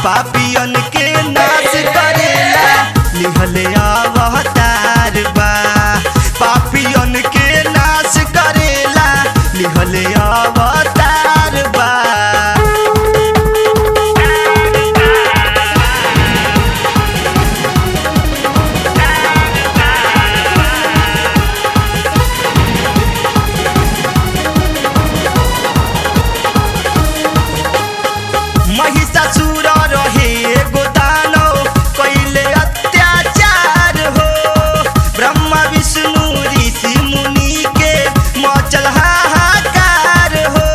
पापियन के नाश करेला लिहले अवतार बा पापियन के नाश करेला लिहले अवतार बा महिषासुर रहे एगो दानव कैले अत्याचार हो ब्रह्मा विष्णु ऋषि मुनि के मचल हाहाकार हो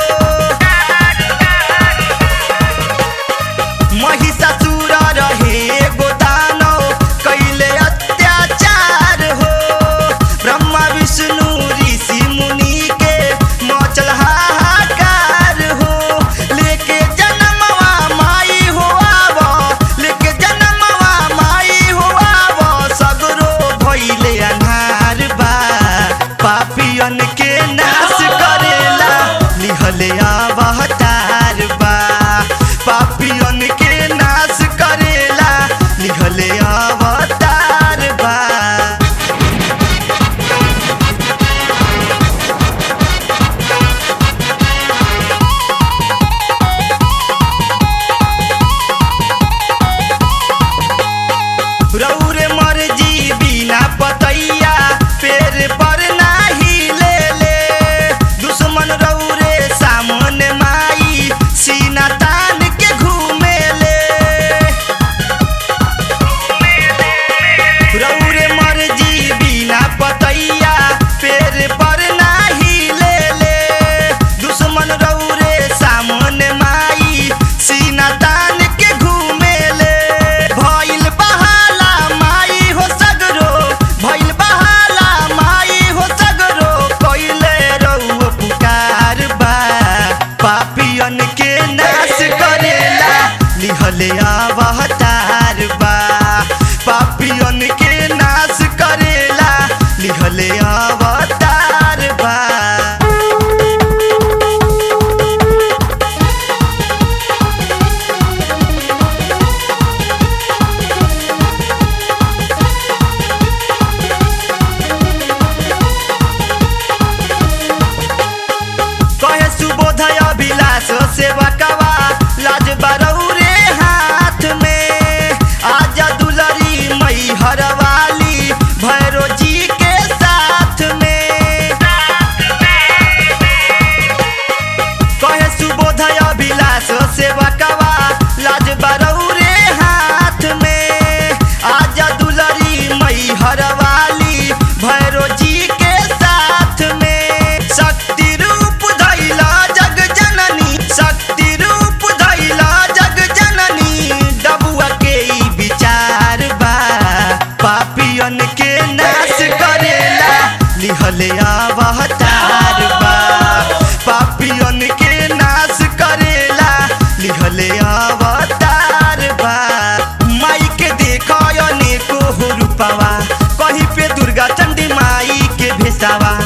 महिषासुर रहे एगो दानव कैले अत्याचार हो ब्रह्मा विष्णु ऋषि मुनि के मचल हाहाकार हो लेके जनमवा माई हो आव लेके जनमवा माई हो आव सगरो भइले अन्हार बा पापियन के नाश करेला लिहले अवतार बा पापियन के नाश करेला लिहले अवतार बा रौरे मर्जी बिना पतैया पेड़ पर नाही ले ले दुश्मन रौरे सामने माई सीना तान के घूमे ले रौरे मर्जी बिना पतैया पेड़ पर नाही ले ले दुश्मन रौरे सामने माई सीना तान के घूमे ले भइल बहाला माई हो सगरो भइल बहाला माई हो सगरो कइले रउआ पुकार बा पापियन के नाश करेला लिहले अवतार बा पापियन के नाश करेला लिहले अवतार बा कहे सुबोधय अभिलाष सेवा कवा लाज बरौरे हाथ में आजा दुलरी मई हरवाली भैरो जी के साथ में कहे सुबोधय अभिलाष सेवा कवा लाज बरौरे हाथ में आजा दुलरी मई हरवाली भैरो जी के साथ में शक्ति रूप धैला जग जननी शक्ति रूप धैला जग जननी डबुआ के ई विचार बा पापियन के नाश करेला लिहले अवतार बा पापियन के नाश करेला लिहले अवतार बा माई के देखो अनेको हो रूपवा कहीं पे दुर्गा चंडी माई के भेसावा